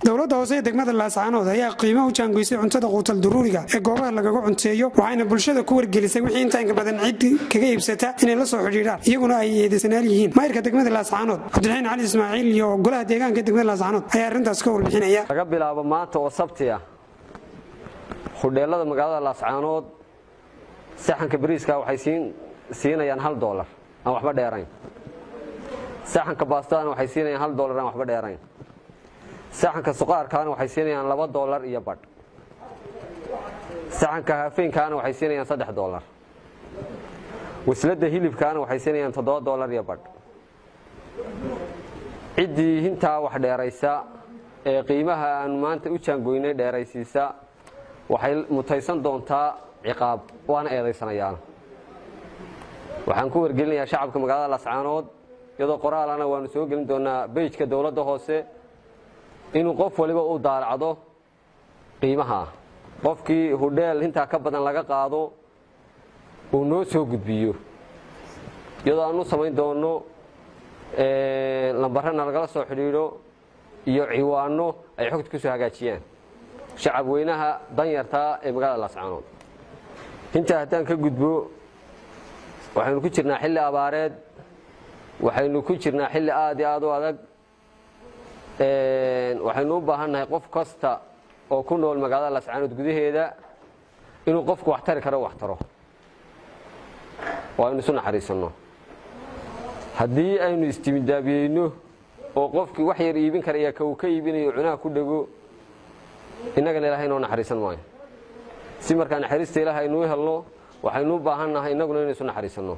dowladda hoose ee degmada laascaanood ayaa qiimo u jaangoysay cuntada quutal duruuriga ee goobaha lagaga cunteeyo waxayna bulshada ku wargelisay wixii intaanka badan cid kaga iibsata inay la soo xidhiidhaan iyaguna ay eedaysanaal yihiin maayirka degmada laascaanood cabdiraxiin cali ismaaciil iyo golaha deegaanka degmada laascaanood ayaa arrintaas ka warbixinaya laga bilaabo maanta oo sabti ah hudheelada magaalada laascaanood saxanka bariiska waxay siinayaan hal dolar aan waxba dheerayn saxanka baastadana waxay siinayaan hal dolar aan waxba dheerayn saxanka suqaarkaana waxay siinayaan laba dolar iyo badh saxanka haafeynkaana waxay siinayaan saddex dolar wasladda hilibkaana waxay siinayaan toddoba dolar iyo badh ciddii hintaa wax dheeraysa ee qiimaha aanu maanta u jaangoynay dheeraysiisa waxay mutaysan doontaa ciqaab waana eedaysanayaan waxaan ku wargelinayaa shacabka magaalada lascaanood iyadoo qoraalana waanu soo gelin doonaa beyjka dowladda hoose inuu qof waliba u daalacdo qiimaha qofkii hudheel intaa ka badan laga qaado uu noo soo gudbiyo iyadoo aanu samayn doono lambarana lagala soo xidhiidho iyo ciwaano ay xogta ku soo hagaajiyaan shacab weynaha danyartaa ee magaalada laascaanood intaa haddaan ka gudbo waxaynu ku jirnaa xilli abaareed waxaynu ku jirnaa xilli aad iyo aad u adag waxaynu u baahannahay qof kasta oo ku nool magaalada laascaanood gudaheeda inuu qofku wax tari karo wax taro oo aynu isu naxariisanno haddii aynu istimidaabiyeyno oo qofkii wax yar iibin kara iyo ka uu ka iibinayo cunaha ku dhego innagana ilaahay noo naxariisan maayo si markaa naxariista ilaahay aynuu helno waxaynu u baahannahay innaguna inaysu naxariisanno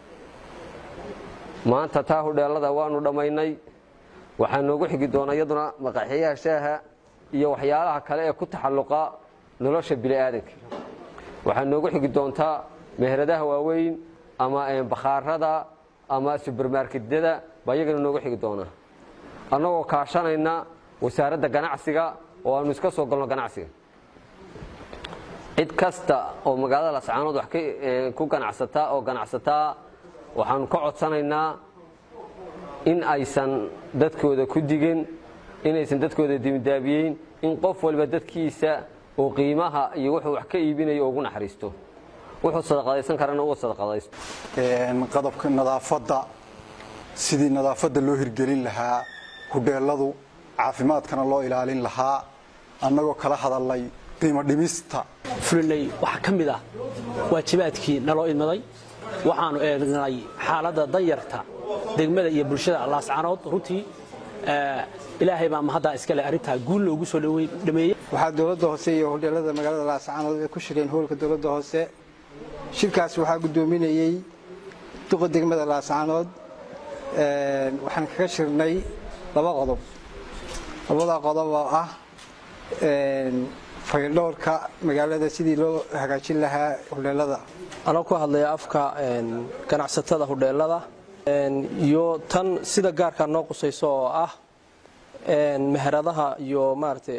maanta taa hudheelada waanu dhammaynay waxaa noogu xigi doona iyaduna maqaxyaha shaaha iyo waxyaalaha kale ee ku taxalluqa nolosha bini'aadanka waxaa noogu xigi doontaa meheradaha waaweyn ama bakhaarada ama subermarketyada baa iyagana noogu xigi doonaa annagoo kaashanayna wasaaradda ganacsiga oo aanu iska soo galno ganacsiga cid kasta oo magaalada lascaanood wax ku ganacsataa oo ganacsataa waxaanu ka codsanaynaa in aysan dadkooda ku digin inaysan dadkooda dimidaabiyeyn in qof waliba dadkiisa oo qiimaha iyo wuxuu wax ka iibinayo ugu naxariisto wuxuu sadaqadaysan karana uu sadaqadaysto qodobka nadaafadda sidii nadaafadda loo hirgelin lahaa hudheeladu caafimaadkana loo ilaalin lahaa annagoo kala hadalnay qiimo dhimista fulinay waxaa ka mid ah waajibaadkii naloo idmaday waxaannu eegnay xaaladda danyarta degmada iyo bulshada laascaanood runtii ilaahay baa mahaddaa iskale arrintaa guul loogu soo dhameeyey waxaa dowladda hoose iyo hudheelada magaalada laascaanood ay ku shireen howlka dowladda hoose shirkaas waxaa guddoominayey duqa degmada laascaanood waxaan kaga shirnay laba qodob labada qodob oo ah fayldhowrka magaalada sidii loo hagaajin lahaa hudheelada anoo ku hadlaya afka ganacsatada hudheelada iyo tan sida gaarkaa noo qusayso oo ah meheradaha iyo maaragtay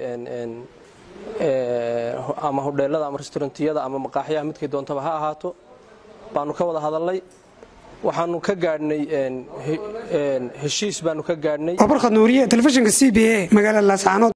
ama hudheelada ama restaurantiyada ama maqaaxyaha midkay doontaba ha ahaato baanu ka wada hadalnay waxaanu ka gaadhnay heshiis baanu ka gaadhnay barkhad nuuriye telefishinka c b a magaalada laascaanood